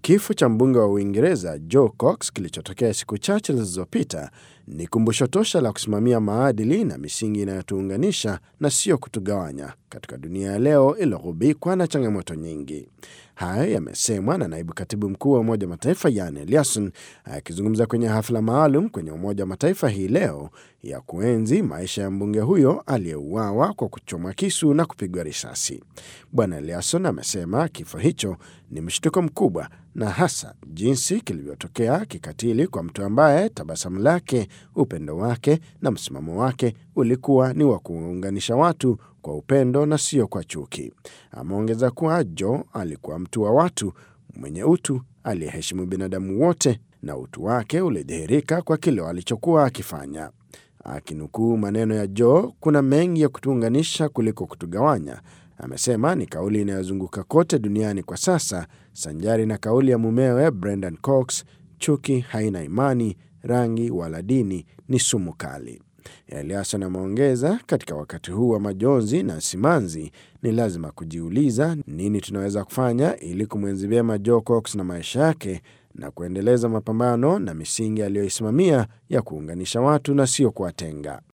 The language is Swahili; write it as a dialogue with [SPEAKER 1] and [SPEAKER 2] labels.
[SPEAKER 1] Kifo cha mbunge wa Uingereza Joe Cox kilichotokea siku chache zilizopita ni kumbusho tosha la kusimamia maadili na misingi inayotuunganisha na sio kutugawanya katika dunia ya leo iliyogubikwa na changamoto nyingi. Hayo yamesemwa na naibu katibu mkuu wa Umoja wa Mataifa Jan Eliasson akizungumza kwenye hafla maalum kwenye Umoja wa Mataifa hii leo ya kuenzi maisha ya mbunge huyo aliyeuawa kwa kuchomwa kisu na kupigwa risasi. Bwana Eliasson amesema kifo hicho ni mshtuko mkubwa na hasa jinsi kilivyotokea kikatili kwa mtu ambaye tabasamu lake, upendo wake na msimamo wake ulikuwa ni wa kuunganisha watu kwa upendo na sio kwa chuki. Ameongeza kuwa Joe alikuwa mtu wa watu mwenye utu aliyeheshimu binadamu wote na utu wake ulidhihirika kwa kile alichokuwa akifanya. Akinukuu maneno ya Joe, kuna mengi ya kutuunganisha kuliko kutugawanya, amesema ni kauli inayozunguka kote duniani kwa sasa, sanjari na kauli ya mumewe Brendan Cox, chuki haina imani, rangi wala dini, ni sumu kali. Eliasson ameongeza, katika wakati huu wa majonzi na simanzi, ni lazima kujiuliza nini tunaweza kufanya ili kumwenzi vyema Joe Cox na maisha yake na kuendeleza mapambano na misingi aliyoisimamia ya kuunganisha watu na sio kuwatenga.